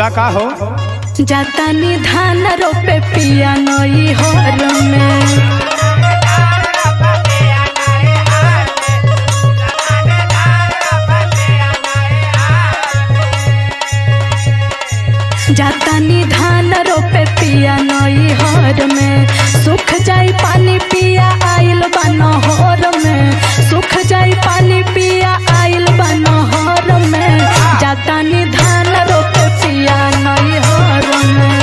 बोला का हो जातानी धान रोपे पिया नई हर में जातानी धान रोपे पिया नई हर में सुख जाई पानी पिया आइल बा नहर में सुख जाई पानी पिया आइल बा नहर में जातानी धान रोपे पिया नई हर में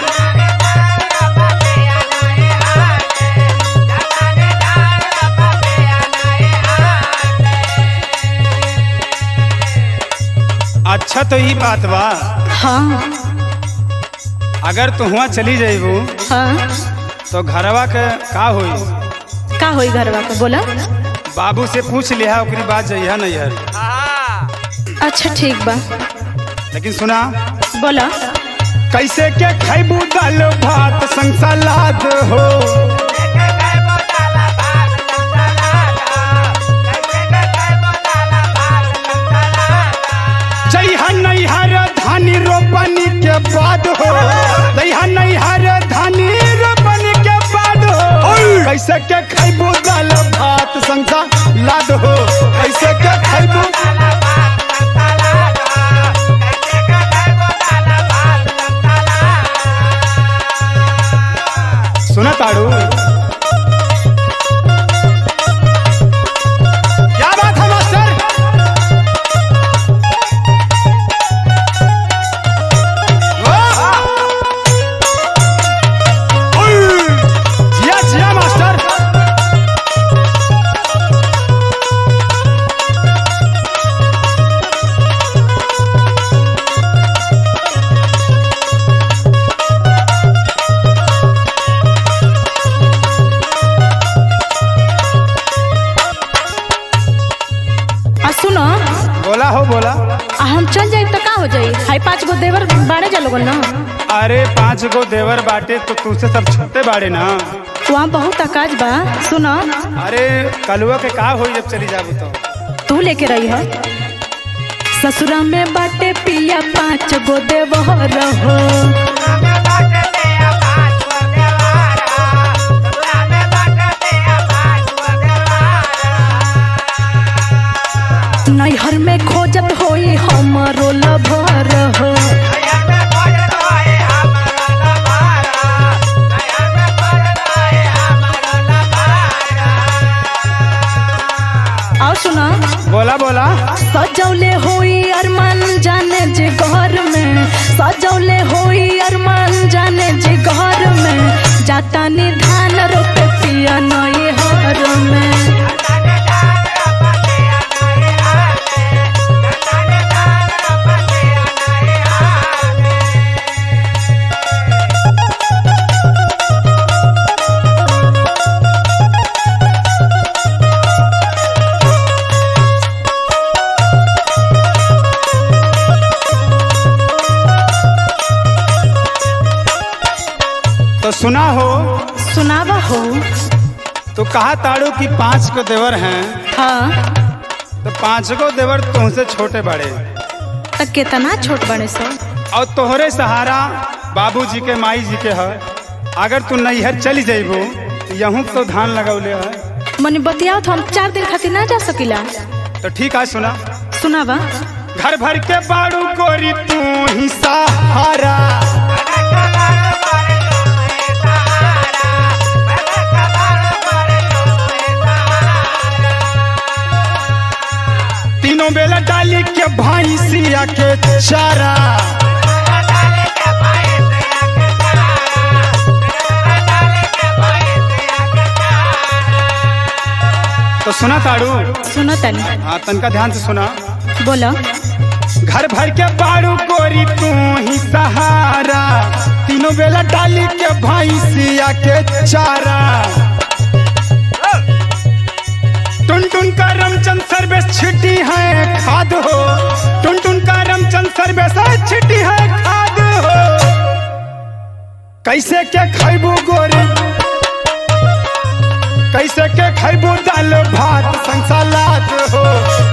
अच्छा तो ई बात बा हाँ अगर तू हुआ चली जाइबू हाँ तो घरवा के का होई का होई घरवा के बोला बाबू से पूछ लिहा ओकरी बात जइहा नैहर अच्छा ठीक बा लेकिन सुना बोला कैसे के खैबू दाल भात संग सलाद हो जइहा नैहर धानी रोपनी के बाद हो जइहा नैहर धानी रोपनी के बाद हो कैसे के खैबू दाल भात संग सलाद हो कैसे के खैबू सुना ताड़ू क्या बात है मास्टर वाह! उई! जिया जिया मास्टर आ सुनो बोला हो बोला आ हम चल जाई तो का हो जाई हाई पांच गो देवर बाड़े जा लोगन ना अरे पांच गो देवर बाटे तो तुझसे सब छोटे बाड़े ना वहाँ बहुत आकाश बा सुनो अरे कलुआ के का होई जब चली जाबू तो तू लेके रही है ससुरा में बाटे पिया पाँच गो देवर हो नैहर में खोजत होई हमरो लभर हो और सुना बोला बोला सजौले होई अरमान जाने जे घर में सजौले होई अरमान जाने जे घर में जाता निधान रोपे पिया नई हर में तो सुना हो सुनावा हो तो कहा ताड़ू की पांच को देवर हैं हाँ तो पांच को देवर तुमसे छोटे बड़े त कितना छोट बने सो और तोहरे सहारा बाबूजी के माई जी के है अगर तू नैहर चली जाइबू तो यहूँ तो धान लगौले है मने बतियाओ तो हम चार दिन खातिर ना जा सकिला तो ठीक है सुना सुनावा घर भर के बाड़ू गोरी तू ही सहारा तीनों बेला डाली के भैंसिया के चारा तो सुना ताड़ू सुनो तनी हाँ तनका ध्यान से सुना बोलो घर भर के बाड़ू गोरी तू ही सहारा तीनों बेला डाली के भैंसिया के चारा टुन टुन का रमचंद सर्वेश छिटी है खाद हो टुन टुन का रमचंद सर्वेश छिटी है खाद हो कैसे के खैबू गोरी कैसे के खैबू दाल भात संग सलाद हो